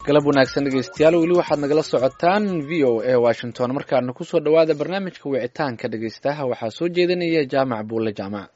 galab wanaagsan dhegeystayaal weli waxaad nagala socotaan v o a washington markaana kusoo dhowaada barnaamijka wicitaanka dhegeystaha waxaa soo jeedinaya jaamac buulle jaamac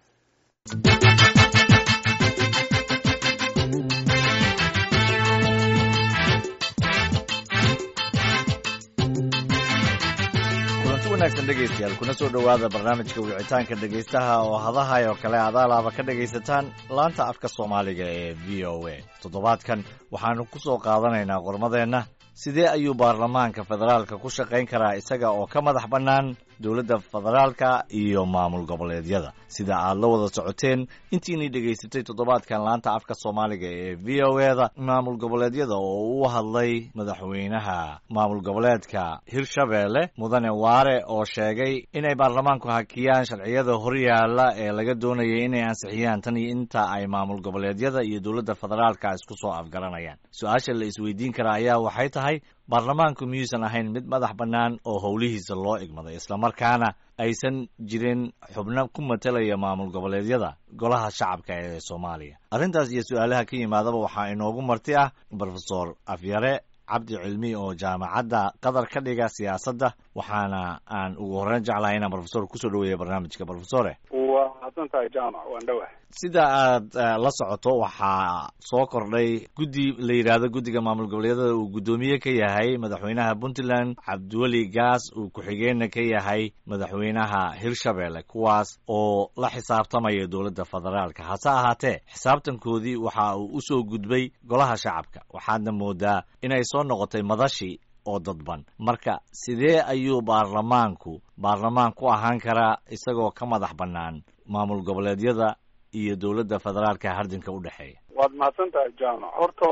kulanti wanaagsan dhegaystayaal kuna soo dhowaada barnaamijka wicitaanka dhegaystaha oo hadahay oo kale adaalaaba ka dhegaysataan laanta afka soomaaliga ee v o a toddobaadkan waxaanu ku soo qaadanaynaa qormadeenna sidee ayuu baarlamaanka federaalka ku shaqayn karaa isaga oo ka madax bannaan dowladda federaalka iyo maamul goboleedyada sida aad la wada socoteen intiinii dhegaysatay toddobaadkan laanta afka soomaaliga ee v o e da maamul goboleedyada oo u hadlay madaxweynaha maamul goboleedka hirshabeelle mudane waare oo sheegay inay baarlamaanku hakiyaan sharciyada horyaala ee laga doonayay inay ansixiyaan tan iyo inta ay maamul goboleedyada iyo dowladda federaalka isku soo afgaranayaan su-aasha la isweydiin karaa ayaa waxay tahay baarlamaanku miyuusan ahayn mid madax bannaan oo howlihiisa loo igmaday islamarkaana aysan jirin xubno ku matalaya maamul goboleedyada golaha shacabka ee soomaaliya arrintaas iyo su-aalaha ka yimaadaba waxaa inoogu marti ah brofesor afyare cabdi cilmi oo jaamacadda qatar ka dhiga siyaasadda waxaana aan ugu horreyn jeclahay inaan brofesor kusoo dhaweeya barnaamijka brofesore waa mahadsan tahay jaamac waan dhowahay sida aad la socoto waxaa soo kordhay guddi la yidhaahdo guddiga maamul goboleedyada uu guddoomiye ka yahay madaxweynaha puntland cabdiweli gaas uu ku-xigeenna ka yahay madaxweynaha hirshabeelle kuwaas oo la xisaabtamaya dowladda federaalka hase ahaatee xisaabtankoodii waxa uu usoo gudbay golaha shacabka waxaadna moodaa inay soo noqotay madashii oo dadban marka sidee ayuu baarlamaanku baarlamaan ku ahaan karaa isagoo ka madax bannaan maamul goboleedyada iyo dowladda federaalka hardinka u dhexeeya waad mahadsan tahay jaamac horta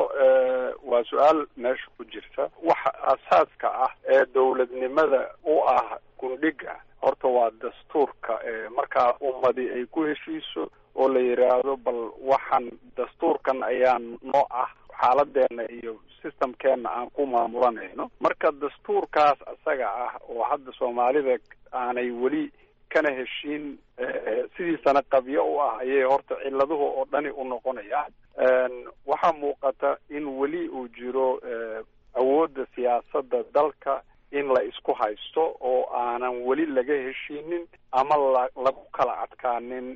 waa su-aal meesha ku jirta waxa asaaska ah ee dowladnimada u ah gundhiga horta waa dastuurka markaa ummadi ay ku heshiiso oo la yidhaahdo bal waxaan dastuurkan ayaa noo ah xaaladeena iyo systemkeena aan ku maamulanayno marka dastuurkaas isaga ah oo hadda soomaalida aanay weli kana heshiin sidiisana qabyo u ah ayay horta ciladuhu oo dhani u noqonayaan waxaa muuqata in weli uu jiro awoodda siyaasadda dalka in la isku haysto oo aanan weli laga heshiinin ama la lagu kala adkaanin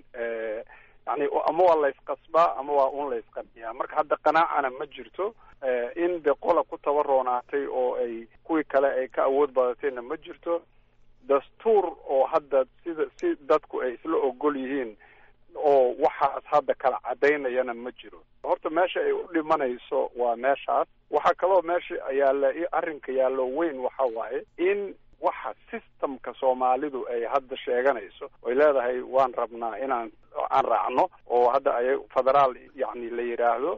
yani ama waa la isqasbaa ama waa un la isqabiyaa marka hadda qanaacana ma jirto in de qola ku tabaroonaatay oo ay kuwii kale ay ka awood badatayna ma jirto dastuur oo hadda sida si dadku ay isla ogol yihiin oo waxaas hadda kala caddaynayana ma jiro horta meesha ay u dhimanayso waa meeshaas waxaa kaloo meesha yaalla arrinka yaallo weyn waxa waaye in waxa systemka soomaalidu ay hadda sheeganayso oy leedahay waan rabnaa inaan aan raacno oo hadda ay federaal yacni la yidhaahdo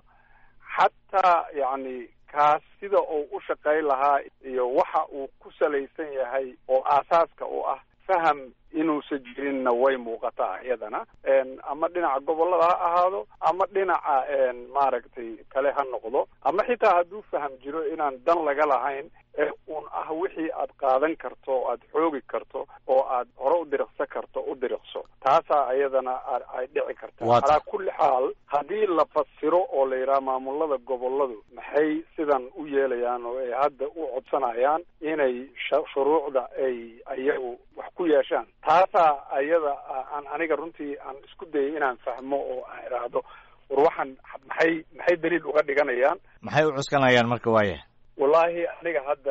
xataa yacni kaas sida uu u shaqayn lahaa iyo waxa uu ku salaysan yahay oo aasaaska u ah faham inuusan jirinna way muuqataa iyadana ama dhinaca gobollada ha ahaado ama dhinaca maaragtay kale ha noqdo ama xitaa hadduu faham jiro inaan dan laga lahayn ee un ah wixii aad qaadan karto oo aad xoogi karto oo aad hore u diriqsan karto u diriqso taasaa iyadana ay dhici kartaa calaa kulli xaal haddii la fasiro oo la yidhaha maamulada gobolladu maxay sidan u yeelayaan oo ay hadda u codsanayaan inay shuruucda ay ayagu wax ku yeeshaan taasaa ayada aan aniga runtii aan isku dayay inaan fahmo oo aan idhaahdo war waxaan maxay maxay daliil uga dhiganayaan maxay u cuskanayaan marka waaya wallaahi aniga hadda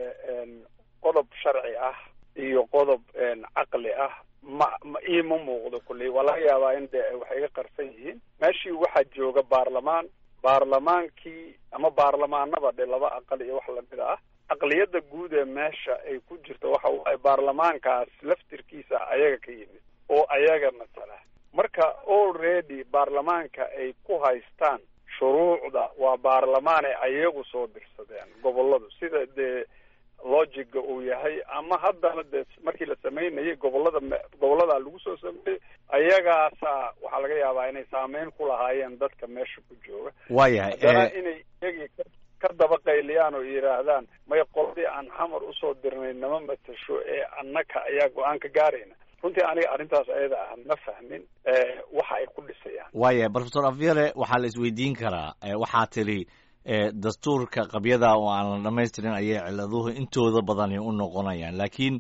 qodob sharci ah iyo qodob caqli ah ma ma iima muuqdo kulley waa laga yaabaa in de waxay iga qarsan yihiin meeshii waxaa jooga baarlamaan baarlamaankii ama baarlamaanaba dhe laba aqal iyo wax lamid ah aqliyadda guud ee meesha ay ku jirto waxa waaye baarlamaankaas laftirkiisa ayaga ka yimid oo ayaga masala marka already baarlamaanka ay ku haystaan shuruucda waa baarlamaanay ayagu soo dirsadeen gobolladu sida dee logiga uu yahay ama haddana dee markii la samaynayay gobollada gobolladaa lagu soo sameeyey ayagaasa waxaa laga yaabaa inay saameyn ku lahaayeen dadka meesha ku jooga waayahay haddana inay iyagii ka daba qayliyaan oo yidhaahdaan may qoladii aan xamar usoo dirnay nama matasho ee annaka ayaa go-aan ka gaarayna runtii aniga arrintaas ayada ah ma fahmin waxa ay ku dhisayaan waaya profesor avyere waxaa la isweydiin karaa waxaa tiri dastuurka qabyada oo aan la dhamaystirin ayay ciladuhu intooda badani u noqonayaan laakiin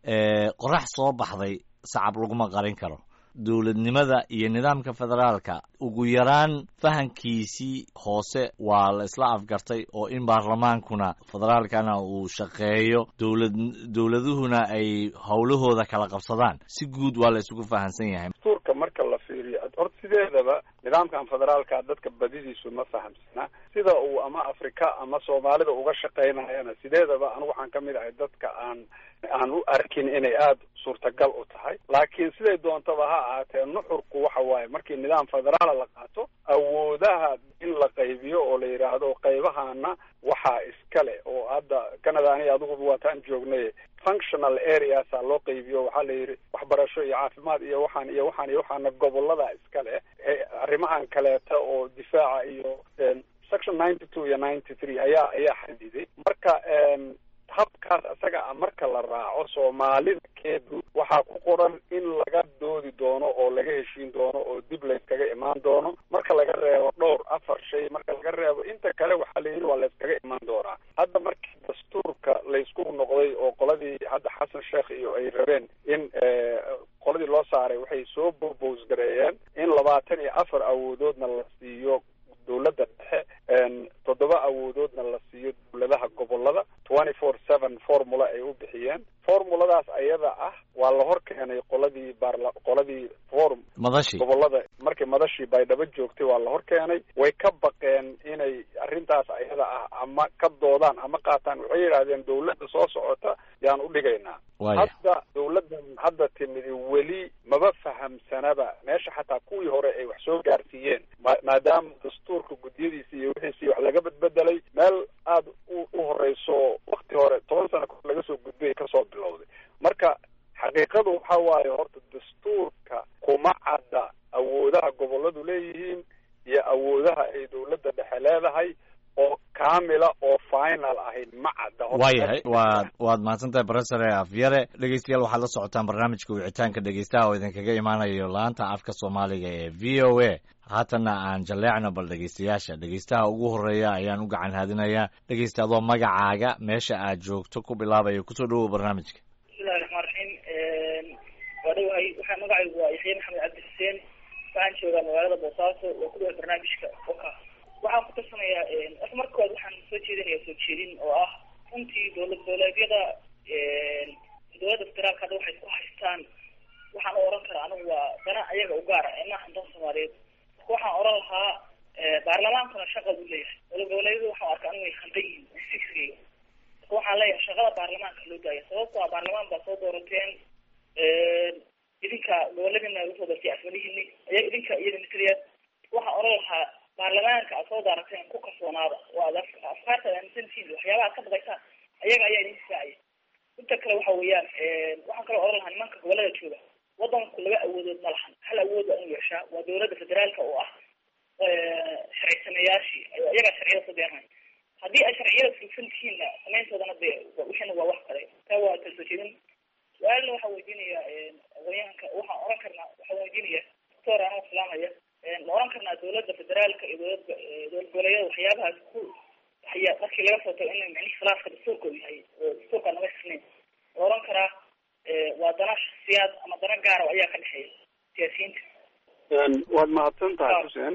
qorax soo baxday sacab laguma qarin karo dowladnimada iyo nidaamka federaalka ugu yaraan fahankiisii hoose waa la isla afgartay oo in baarlamaankuna federaalkana uu shaqeeyo dowlad dowladuhuna ay howlahooda kala qabsadaan si guud waa la isugu fahansan yahay dastuurka marka la fiiriyo horta sideedaba nidaamkan federaalka dadka badidiisu ma fahamsana sida uu ama afrika ama soomaalida uga shaqaynayana sideedaba anigu waxaan kamid ahay dadka aan aan u arkin inay aada suurtagal u tahay laakiin siday doontaba ha ahaatee nuxurku waxa waaye markii nidaam federaala la qaato awoodaha in la qaybiyo oo la yidhaahdo qaybahana waxaa iskale oo hadda canada ani adiguba waataan joognay functional areasa loo qaybiyo waxaa la yidhi waxbarasho iyo caafimaad iyo waxaan iyo waxaan iyo waxaana gobolada iskale arrimahan kaleeta oo difaaca iyo section ninety two iyo ninety three ayaa ayaa xadiday marka habkaas isaga a marka la raaco soomaalida keedu waxaa ku qoran in laga doodi doono oo laga heshiin doono oo dib layskaga imaan doono marka laga reebo dhowr afar shay marka laga reebo inta kale waxaa la yidhi waa layskaga imaan doonaa hadda markii dastuurka laysku noqday oo qoladii hadda xasan sheekh iyo ay rabeen in qoladii loo saaray waxay soo bobos gareeyeen in labaatan iyo afar awoodoodna la siiyo dowladda dhexe toddoba awoodoodna la siiyo dowladaha gobolada twenty four seven formula ay u bixiyeen formuladaas ayada ah waa la hor keenay qoladii baarla qoladii form madashi gobolada markii madashii baydhabo joogtay waa la hor keenay way ka baqeen inay arrintaas ayada ah ama ka doodaan ama qaataan waxay yidhahdeen dowladda soo socota yaan u dhigaynaa hadda dowladdan hadda timidi weli maba fahamsanaba meesha xataa kuwii hore ay wax soo gaarsiiyeen maadaama dastuurka guddiyadiisi iyo wixiisii wax laga bedbedelay meel aada u horeyso wakti hore toban sano kahor laga soo gudbay kasoo bilowday marka xaqiiqadu waxa waaye horta dastuurka kuma cadda awoodaha goboladu leeyihiin iyo awoodaha ay dowladda dhexe leedahay oo kaamila oo final ahayd ma cadda waayahay waad waad mahadsantahay professor afyare dhegeystayaal waxaad la socotaan barnaamijka wicitaanka dhegeystaha oo idinkaga imaanayo laanta afka soomaaliga ee v o a haatanna aan jalleecno bal dhegeystayaasha dhegeystaha ugu horeeya ayaan u gacan haadinayaa dhegeysta adoo magacaaga meesha aad joogto ku bilaabaya kusoo dhawow barnaamijka bismillahi raxmaan raxiim waa dhawahay waxaa magacaygu waa yaxya maxamed cabdi xuseen waxaan joogaa magaalada boosaaso oo ku dhawa barnaamijka oka waxaan ku tarsanayaa horta marka kowaad waxaan soo jeedinaya soo jeedin oo ah runtii dowlad goboleedyada dowladda federaalka hadda waxay ku haystaan waxaan u oran karaa anigu waa dana ayaga u gaara ee maahan dan soomaaliyeed marka waxaan oran lahaa baarlamaankuna shaqa buu leeyahay dowlad goboleedyadu waxaan arkaa anigu way khaldan yihiin fisigayga marka waxaan leeyahay shaqada baarlamaanka loo daaya sababto a baarlamaan baa soo doorateen idinka goboladina lagu soo doortay afwalihini aya idinka iyada mataliya waxaan oran lahaa baarlamaanka aad soo daarateen ku kalsoonaada oo aad afkaarta aaminsantihiin waxyaabaha ad ka baqaysaan ayaga ayaa idin difaacaya inta kale waxa weeyaan waxaan kaloo oran lahaa nimanka gobolada jooga wadanku laba awoodood ma lahan hal awood waa inu yeeshaa waa dowladda federaalka oo ah sharci sameeyaashii iyagaa sharciyada soo deernay haddii ay sharciyada fulsan tihiinna samayntoodana de wixina waa wax kale taa waa kala soo jeedin su-aalna waxaan weydiinaya aqoonyahanka waxaan oran karnaa waxaan weydiinaya doctor anoo islaamaya ma oran karnaa dowladda federaalka iyo dowlad dowlad goboleedyada waxyaabahaas ku haya markii laga soo tago in micnihi khilaafka dastuurka uu yahay oo dastuurka naga xisnayn ma oran karaa waa dana shaksiyaad ama dana gaara ayaa ka dhexeeya siyaasiyiinta waad mahadsan tahay xuseen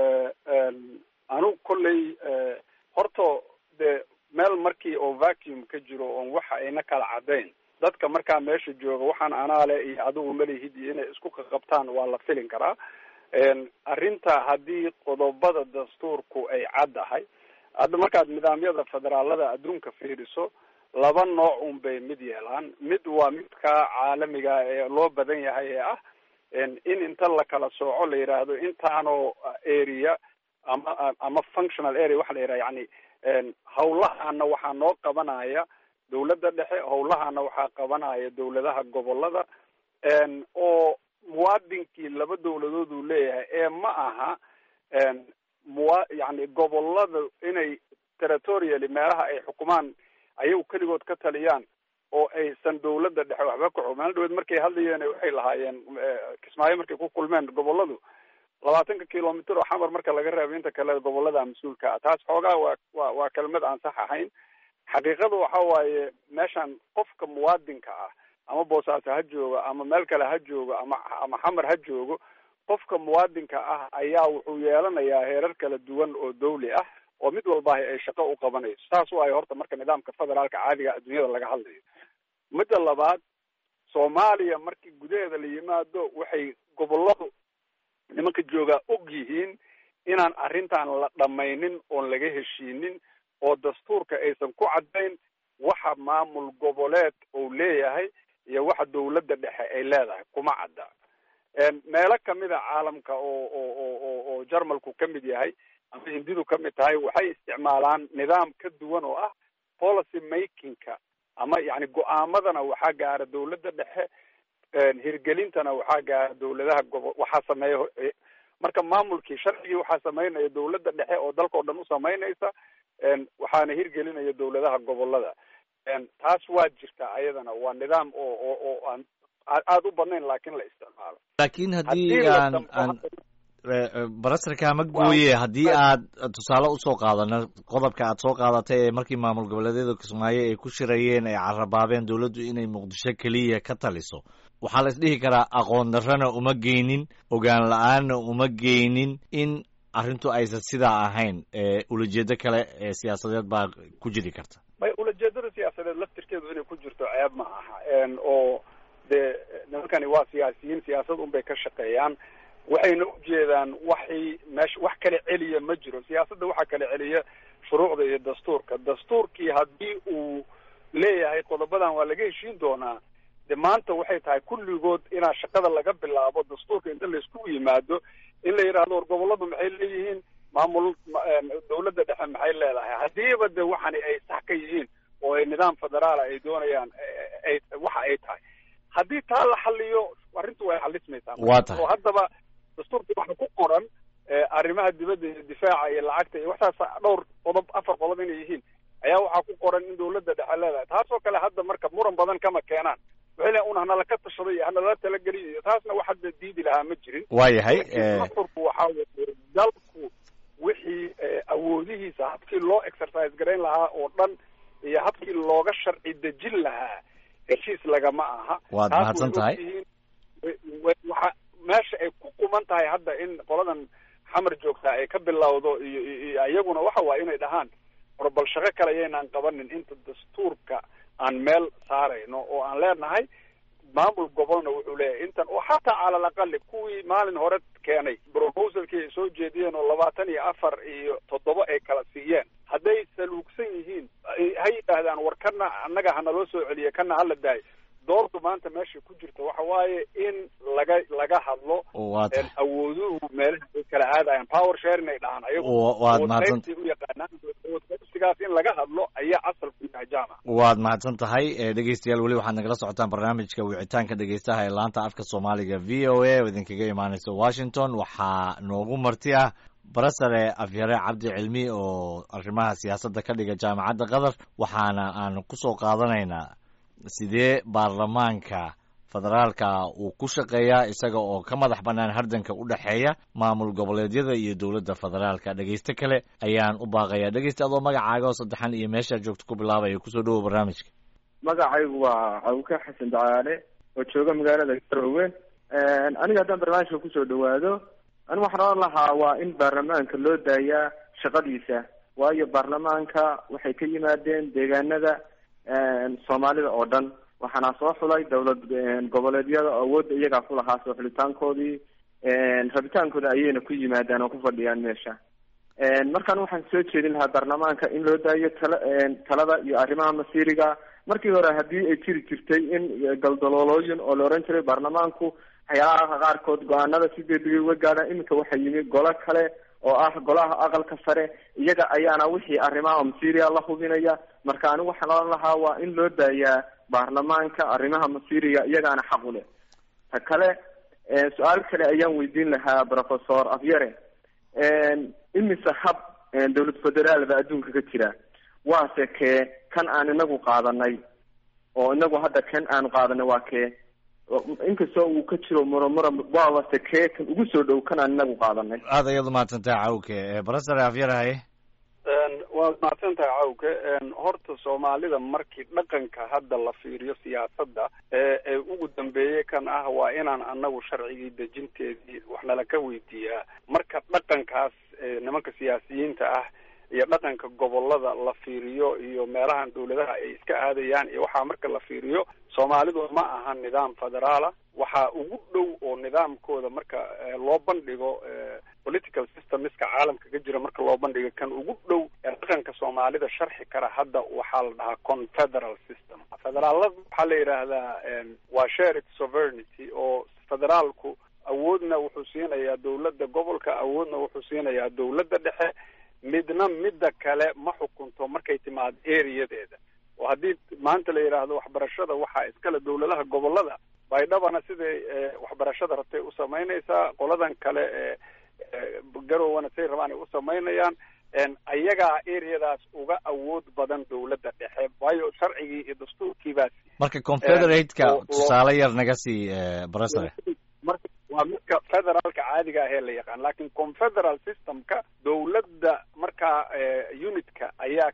anigu kolley horta dee meel markii oo vacuum ka jiro oon waxa ayna kala caddayn dadka markaa meesha jooga waxaan anaale iyo adigu malihid iyo inay isku qaqabtaan waa la filin karaa arrinta haddii qodobada dastuurku ay caddahay hadda markaad nidaamyada federaalada adduunka fiiriso laba nooc un bay mid yeelaan mid waa midka caalamiga ee loo badan yahay ee ah in inta la kala sooco la yidhaahdo intaanoo area ama ama functional area waxa la yidhaha yani hawlahaana waxaa noo qabanaya dowladda dhexe hawlahaana waxaa qabanaya dowladaha gobolada oo muwaadinkii laba dowladood uu leeyahay ee ma aha muwa yani gobolada inay territorially meelaha ay xukumaan ayagu keligood ka taliyaan oo aysan dowladda dhexe waxba ka xog maalin dhaweed markay hadlayeen waxay lahaayeen kismaayo markay ku kulmeen goboladu labaatanka kilomitr oo xamar marka laga reebo inta kale gobolada mas-uulka ah taas xoogaa waa wa waa kelmad aan sax ahayn xaqiiqadu waxa waaye meeshan qofka muwaadinka ah ama boosaaso ha joogo ama meel kale ha joogo ama ama xamar ha joogo qofka muwaadinka ah ayaa wuxuu yeelanayaa heerar kala duwan oo dawli ah oo mid walba ay shaqo u qabanayso saas waayo horta marka nidaamka federaalka caadiga adduunyada laga hadlayo midda labaad soomaaliya markii gudaheeda la yimaado waxay goboladu nimanka joogaa og yihiin inaan arrintan la dhamaynin oon laga heshiinin oo dastuurka aysan ku caddayn waxa maamul goboleed uu leeyahay iyo waxa dawladda dhexe ay leedahay kuma cadda meelo kamida caalamka oo oo oo oo oo jarmalku ka mid yahay ama hindidu ka mid tahay waxay isticmaalaan nidaam ka duwan oo ah policy makingka ama yani go-aamadana waxaa gaara dawladda dhexe hirgelintana waxaa gaara dawladaha gobo waxaa sameeya marka maamulkii sharcigii waxaa sameynaya dawladda dhexe oo dalka o dhan u samaynaysa waxaana hirgelinaya dawladaha gobolada taas waa jirtaa ayadana waa nidaam oo oo oo aan aada u badnayn laakin la isticmaalo laakiin haddii aan aan barasarka ma gooye haddii aad tusaale usoo qaadano qodobka aad soo qaadatay ee markii maamul goboleedyada kismaayo ay ku shirayeen ay carabaabeen dawladdu inay muqdisho keliya ka taliso waxaa la isdhihi karaa aqoon darrana uma geynin ogaan la-aanna uma geynin in arrintu aysan sidaa ahayn ulajeedo kale ee siyaasadeed baa ku jiri karta may ulajeedada siyaasadeed laftirkeedu inay ku jirto ceeb ma aha oo dee nimankani waa siyaasiyiin siyaasad unbay ka shaqeeyaan waxayna ujeedaan waxay meesha wax kala celiya ma jiro siyaasadda waxaa kala celiya shuruucda iyo dastuurka dastuurkii haddii uu leeyahay qodobadan waa laga heshiin doonaa de maanta waxay tahay kulligood inaa shaqada laga bilaabo dastuurka inta layskugu yimaado in la yidhaahdo war goboladu maxay leeyihiin maamul dawladda dhexe maxay leedahay haddiiba de waxani ay sax ka yihiin oo ay nidaam federaala ay doonayaan ay waxa ay tahay haddii taa la xaliyo arrintu way xalismaysaa waa tahay oo haddaba dastuurka waxa ku qoran arrimaha dibadda iyo difaaca iyo lacagta iyo waxtaas dhowr qodob afar qodob inay yihiin ayaa waxaa ku qoran in dawladda dhexe leedahay taasoo kale hadda marka muran badan kama keenaan waxay leeyan un hanala ka tashaday iyo hanala talageliyo iyo taasna wax hadda diidi lahaa ma jirin waayahay dastuurku waxaa weye dalku wixii awoodihiisa habkii loo exercise garayn lahaa oo dhan iyo habkii looga sharci dejin lahaa heshiis lagama aha waad mahadsan tahay waxa meesha ay ku quman tahay hadda in qoladan xamar joogtaa ay ka bilowdo iyo iyo iyaguna waxa waaye inay dhahaan war bal shaqo kale yaynaan qabanin inta dastuurka aan meel saarayno oo aan leenahay maamul gobolna wuxuu leeyahay intan oo xataa cala alaqali kuwii maalin hore keenay proposalkii ay soo jeediyeen oo labaatan iyo afar iyo toddoba ay kala siiyeen hadday saluugsan yihiin ha yidhaahdaan war kana annaga hanaloo soo celiya kana hala daayo doortu maanta meesha ku jirta waxa waaye in laga laga hadlo waa tahay awooduhu meelaha ay kala aadayan power sharing ay dhahaan ayagu waad mahadsan u yaqaanaan sigaas in laga hadlo ayaa asalku yahay jaamac waad mahadsan tahay dhegeystayaal weli waxaad nagala socotaan barnaamijka wicitaanka dhegeystaha ee laanta afka soomaaliga v o a oo idinkaga imaaneysa washington waxaa noogu marti ah barasare afyare cabdi cilmi oo arrimaha siyaasadda ka dhiga jaamacadda qatar waxaana aan kusoo qaadanaynaa sidee baarlamaanka federaalka uu ku shaqeeyaa isaga oo ka madax bannaan hardanka u dhexeeya maamul goboleedyada iyo dowladda federaalka dhegeyste kale ayaan u baaqayaa dhegeyste adoo magacaaga oo saddexan iyo meeshaa joogto ku bilaabaya kusoo dhawow barnaamijka magacaygu waa cawka xasan dacaale oo jooga magaalada garowe aniga haddaan barnaamijka kusoo dhawaado ani waxaan oran lahaa waa in baarlamaanka loo daayaa shaqadiisa waayo baarlamaanka waxay ka yimaadeen deegaanada soomaalida oo dhan waxaana soo xulay dowlad goboleedyada awoodda iyagaa ku lahaa soo xulitaankoodii rabitaankooda ayayna ku yimaadaan oo ku fadhiyaan meesha markaan waxaan soo jeedin lahaa baarlamaanka in loo daayo tala talada iyo arrimaha masiiriga markii hore haddii ay jiri jirtay in galdaloolooyin oo la oran jiray baarlamaanku waxyaalaha qaarkood go-aanada si degdegay uga gaadhaan iminka waxaa yimi golo kale oo ah golaha aqalka sare iyaga ayaana wixii arrimaha masiiriga la hubinaya marka anigu waxaan oran lahaa waa in loo daayaa baarlamaanka arrimaha masiiriga iyagaana xaq u leh ta kale su-aal kale ayaan weydiin lahaa professor afyare imise hab dowlad federaalba adduunka ka jira waase kee kan aan inagu qaadanay oo inagu hadda kan aanu qaadanay waa kee inkastoo uu ka jiro muromuro waabase kee kan ugu soo dhow kanaan inagu qaadanay aad ayaad umahadsantahay cawke barasare afyarahaye waad mahadsan tahay cawke horta soomaalida markii dhaqanka hadda la fiiriyo siyaasadda ee ugu dambeeyey kan ah waa inaan anagu sharcigii dejinteedii waxnala ka weydiiyaa marka dhaqankaas nimanka siyaasiyiinta ah iyo dhaqanka gobolada la fiiriyo iyo meelahan dawladaha ay iska aadayaan iyo waxaa marka la fiiriyo soomaalidu ma aha nidaam federaala waxaa ugu dhow oo nidaamkooda marka loo bandhigo political systemiska caalamka ka jira marka loo bandhigo kan ugu dhow ee dhaqanka soomaalida sharxi kara hadda waxaa la dhahaa confederal system federaalada waxaa la yidhaahdaa waa shared sovereignty oo federaalku awoodna wuxuu siinayaa dawladda gobolka awoodna wuxuu siinayaa dawladda dhexe midna midda kale ma xukunto markay timaado areadeeda oo haddii maanta la yidhaahdo waxbarashada waxaa iskale dawladaha gobolada baydhabana siday waxbarashada rabtay u samaynaysaa qoladan kale ee garowana say rabaan ay u samaynayaan ayagaa areadaas uga awood badan dawladda dhexe waayo sharcigii iyo dastuurkiibaas marka confederate-ka tusaale yar naga sii barasare marka waa midka federaalka caadiga ah ee la yaqaan lakin confederal systemka dawladda markaa unitka ayaa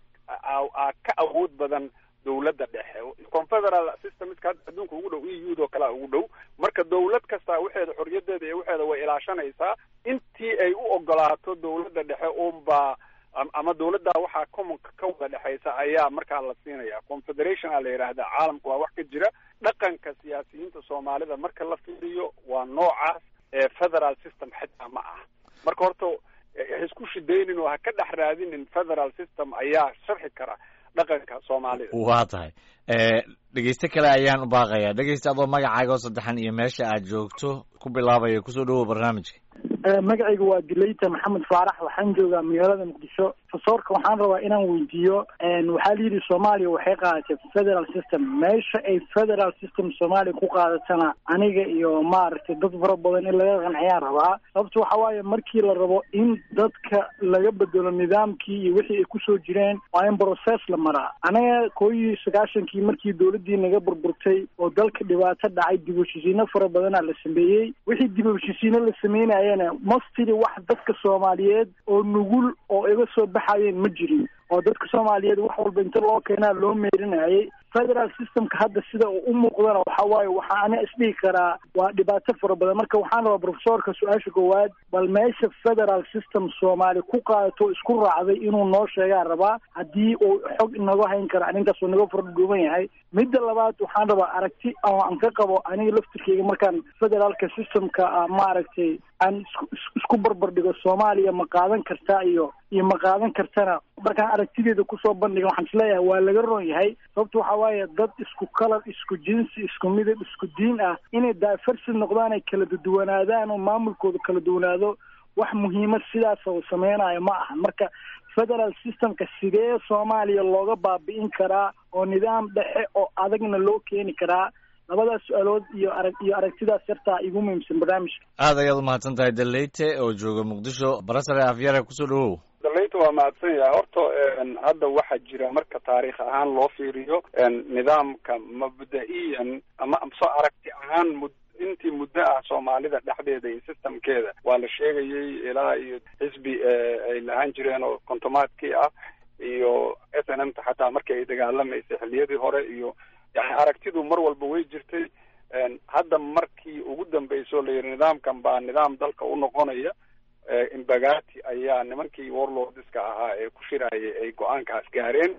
a ka awood badan dawladda dhexe confederal systemska hadda adduunka ugu dhow e u do kalea ugu dhow marka dawlad kastaa waxeeda xorriyadeeda iyo waxeeda way ilaashanaysaa intii ay u ogolaato dawladda dhexe unbaa ama dawladda waxaa commonka ka wada dhexaysa ayaa markaa la siinaya confederation a la yidhaahdaa caalamka waa wax ka jira dhaqanka siyaasiyiinta soomaalida marka la fiiriyo waa noocaas ee federal system xitaa ma ah marka horta ha isku shidaynin oo ha ka dhex raadinin federal system ayaa sharxi kara dhaqanka soomaalida waa tahay dhegeyste kale ayaan u baaqayaa dhegeyste adoo magacaaga oo saddexan iyo meesha aad joogto ku bilaabaya kusoo dhawow barnaamijka magacayga waa dileyta maxamed faarax waxaan joogaa magaalada muqdisho fasoorka waxaan rabaa inaan weydiiyo waxaa la yidhi soomaaliya waxay qaadatay federal system meesha ay federal system soomaaliya ku qaadatana aniga iyo maaragtay dad fara badan in laga qanciyaan rabaa sababto waxa waaye markii la rabo in dadka laga bedelo nidaamkii iyo wixii ay kusoo jireen waa in process la maraa anaga koo iyo sagaashankii markii dawladdii naga burburtay oo dalka dhibaato dhacay dib u heshiisiino fara badanaa la sameeyey wixii dib u heshiisiino la sameynayana mastiri wax dadka soomaaliyeed oo nugul oo iga soo baxayeen ma jirin oo dadka soomaaliyeed wax walba inta loo keenaa loo meerinayay federal systemka hadda sida uu u muuqdana waxa waaye waxaa ana isdhihi karaa waa dhibaato fara badan marka waxaan rabaa profesorka su-aasha koowaad bal meesha federal system soomaali ku qaadato isku raacday inuu noo sheegaa rabaa haddii uu xog inaga hayn kara arrintaas uu naga fardhuuban yahay midda labaad waxaan rabaa aragti oo aan ka qabo aniga laftirkeyga markaan federaalka systemka maaragtay aan isku barbar dhigo soomaaliya ma qaadan kartaa iyo iyo ma qaadan kartana markaan aragtideeda kusoo bandhiga waxaan isleeyahay waa laga ron yahay sababta waxa waaye dad isku kalar isku jinsi isku midab isku diin ah inay daafarsid noqdaan ay kala duwanaadaan oo maamulkooda kala duwanaado wax muhiimad sidaas oo sameynayo ma ahan marka federal systemka sidee soomaaliya looga baabi'in karaa oo nidaam dhexe oo adagna loo keeni karaa labadaas su-aalood iyo arag iyo aragtidaas yartaa igu muhiimsan barnaamijka aad ayaad umahadsan tahay daleyte oo jooga muqdisho barasare afyare kusoo dhawow daleyta waa mahadsan yahay horta hadda waxaa jira marka taariikh ahaan loo fiiriyo nidaamka mabda-iyan ama so aragti ahaan mud intii muddo ah soomaalida dhexdeeda iyo systemkeeda waa la sheegayay ilaa iyo xisbi ay lahaan jireen oo kontomaadkii ah iyo s n m ta xataa markii ay dagaalamaysay xilliyadii hore iyo yani aragtidu mar walba way jirtay hadda markii ugu dambeysoo la yidhi nidaamkan baa nidaam dalka u noqonaya imbagati ayaa nimankii warlordska ahaa ee ku shirayay ay go-aankaas gaareen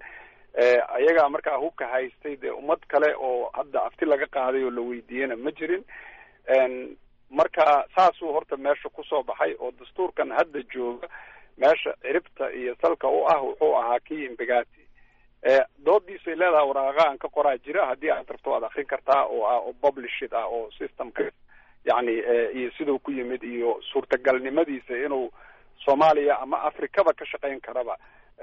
ayagaa markaa hubka haystay dee ummad kale oo hadda afti laga qaaday oo la weydiiyena ma jirin marka saasuu horta meesha kusoo baxay oo dastuurkan hadda jooga meesha ciribta iyo salka u ah wuxuu ahaa kii imbagati doodiisay leedahay waraaqa aan ka qoraa jira haddii aad rabto waad akrin kartaa oo ah oo publishid ah oo systemka yani iyo siduu ku yimid iyo suurtagalnimadiisa inuu soomaaliya ama afrikaba ka shaqayn karaba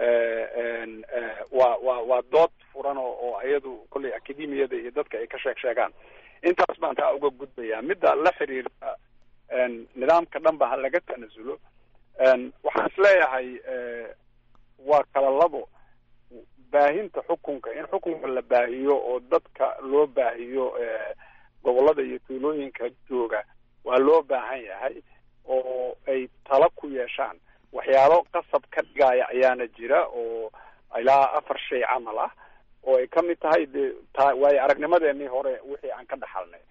waa waa waa dood furan oo oo iyadu kolley academiyada iyo dadka ay ka sheeg sheegaan intaas baan taa uga gudbayaa midda la xiriirta nidaamka dhan ba ha laga tanasulo waxaan isleeyahay waa kala labo baahinta xukunka in xukunka la baahiyo oo dadka loo baahiyo gobollada iyo tuulooyinka jooga waa loo baahan yahay oo ay tala ku yeeshaan waxyaalo qasab ka dhigaya ayaana jira oo ilaa afar shay camal ah oo ay ka mid tahay de ta waayo aragnimadeenii hore wixii aan ka dhaxalnay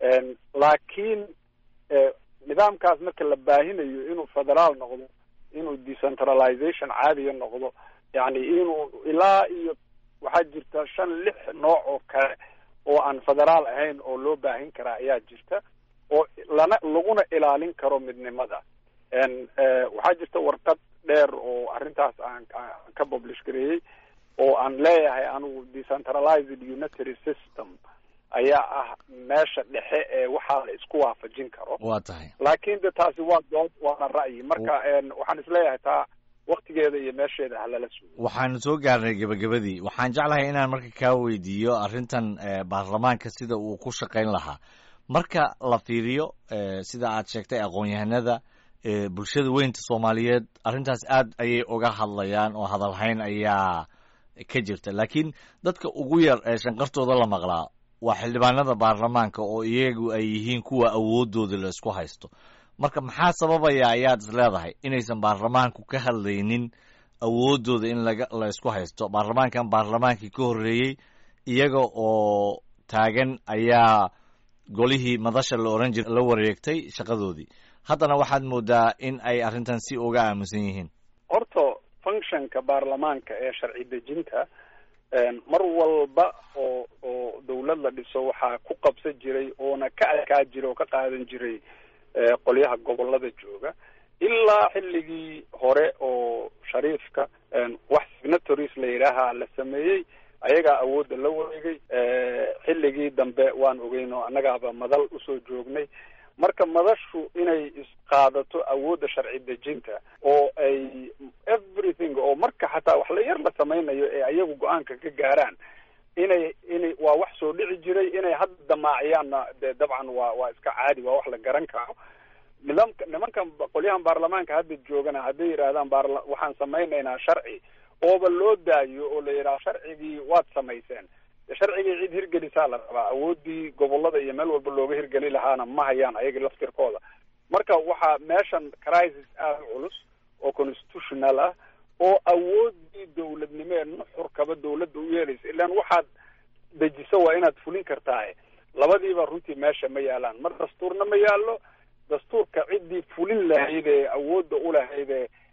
laakiin nidaamkaas marka la baahinayo inuu federaal noqdo inuu decentralization caadiya noqdo yani inuu ilaa iyo waxaa jirta shan lix nooc oo kale oo aan federaal ahayn oo loo baahin karaa ayaa jirta oo lana laguna ilaalin karo midnimada waxaa jirta warqad dheer oo arrintaas aan aan ka publish gareeyey oo aan leeyahay anigu decentralized unitary system ayaa ah meesha dhexe ee waxaa la isku waafajin karo waa tahay laakiin de taasi waa dood waana ra'yi marka waxaan isleeyahay taa waktigeeda iyo meesheeda halala sugo waxaanu soo gaarnay gebagabadii waxaan jeclahay inaan marka kaa weydiiyo arrintan baarlamaanka sida uu ku shaqayn lahaa marka la fiiriyo sida aad sheegtay aqoon-yahanada bulshada weynta soomaaliyeed arrintaas aad ayay uga hadlayaan oo hadalhayn ayaa ka jirta laakiin dadka ugu yar ee shanqartooda la maqlaa waa xildhibaanada baarlamaanka oo iyagu ay yihiin kuwa awoodooda la isku haysto marka maxaa sababaya ayaad is leedahay inaysan baarlamaanku ka hadlaynin awoodooda in laga la isku haysto baarlamaankan baarlamaankii ka horreeyey iyaga oo taagan ayaa golihii madasha la oran jira la wareegtay shaqadoodii haddana waxaad moodaa in ay arrintan si uga aamusan yihiin horta functionka baarlamaanka ee sharci dejinta mar walba oo oo dawlad la dhiso waxaa ku qabsan jiray oona ka adkaa jiray oo ka qaadan jiray qolyaha gobolada jooga ilaa xilligii hore oo shariifka wax signatories la yidhaaha la sameeyey ayagaa awoodda la wareegay xilligii dambe waan ogeyn oo annagaaba madal usoo joognay marka madashu inay isqaadato awoodda sharci dejinta oo ay everything oo marka xataa wax la yar la samaynayo ee ayagu go-aanka ka gaaraan inay inay waa wax soo dhici jiray inay hadda damaaciyaanna de dabcan waa waa iska caadi waa wax la garan karo nidaamka nimankan qolyahan baarlamaanka hadda joogana hadday yidhaahdaan baarla waxaan samaynaynaa sharci ooba loo daayo oo la yidhaha sharcigii waad samayseen sharcigii cid hirgelisaa la rabaa awoodii gobolada iyo meel walba looga hirgeli lahaana ma hayaan ayaga laftirkooda marka waxaa meeshan crisis aada u culus oo constitutional ah oo awoodii dawladnimo ee nuxurkaba dawladda u yeelaysa ilaan waxaad dejiso waa inaad fulin kartaaye labadiiba runtii meesha ma yaalaan mar dastuurna ma yaallo dastuurka ciddii fulin lahayd ee awoodda u lahayd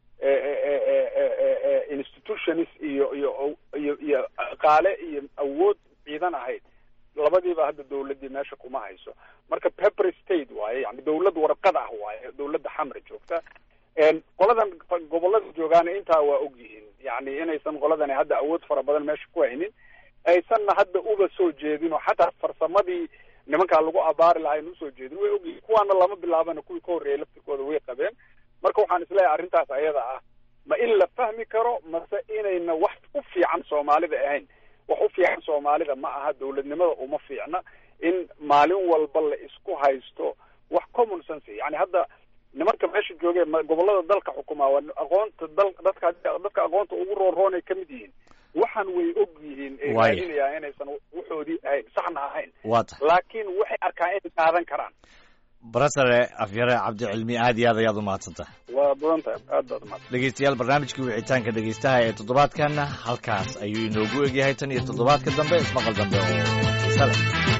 ee institutions iyo iyo iyo iyo qaale iyo awood ciidan ahayd labadiiba hadda dawladdii meesha kuma hayso marka pepper state waaye yani dawlad warqad ah waaye dawladda xamra joogta qoladan gobolada joogaana intaa waa og yihiin yani inaysan qoladani hadda awood fara badan meesha ku haynin aysanna hadda uba soo jeedin oo xataa farsamadii nimankaa lagu abaari lahaa ayna usoo jeedin way ogyihiin kuwaana lama bilaabana kuwii ka horreeyay laftirkooda way qabeen marka waxaan isleeyahay arrintaas ayada ah ma in la fahmi karo mase inayna wax u fiican soomaalida ahayn wax u fiican soomaalida ma aha dawladnimada uma fiicna in maalin walba la isku haysto wax common sense yani hadda nimanka meesha joogee gobolada dalka xukumaa waa aqoonta dal dadka dadka aqoonta ugu roonroonay ka mid yihiin waxaan way og yihiin ee raadinayaa inaysan waxoodii ahayn saxna ahayn waa tahay laakiin waxay arkaan inay qaadan karaan barasare afyare cabdicilmi aad iyo aad ayaad umahadsantaha waa badan tahay aad baad umahadsan dhegeystayaal barnaamijkii wicitaanka dhegeystaha ee toddobaadkanna halkaas ayuu inoogu egyahay tan iyo toddobaadka dambe ismaqal dambe oo xiise leh